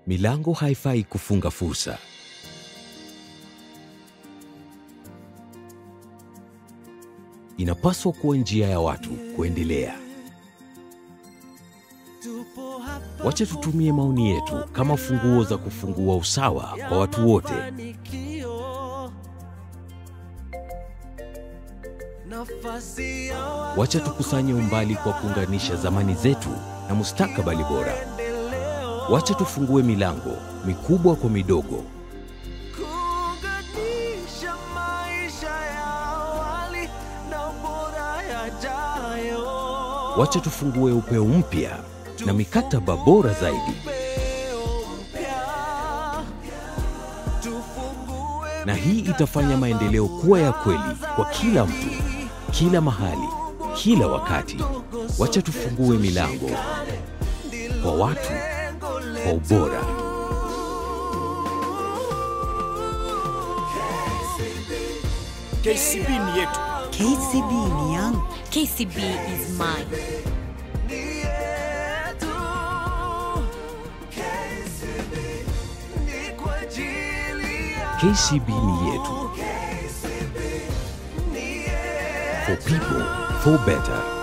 Milango haifai kufunga fursa. Inapaswa kuwa njia ya watu kuendelea. Wacha tutumie maoni yetu kama funguo za kufungua usawa kwa watu wote. Wacha tukusanye umbali kwa kuunganisha zamani zetu na mustakabali bora. Wacha tufungue milango mikubwa kwa midogo. kuunganisha maisha ya awali na bora yajayo. Wacha tufungue upeo mpya na mikataba bora zaidi. Upeo mpya. Tufungue Na hii itafanya maendeleo kuwa ya kweli kwa kila mtu, kila mahali, kila wakati. Wacha tufungue milango kwa watu kwa ubora. KCB ni yetu. KCB ni yangu. KCB is mine. yetu. Ni kwa ajili ya KCB ni yetu. For people, for better.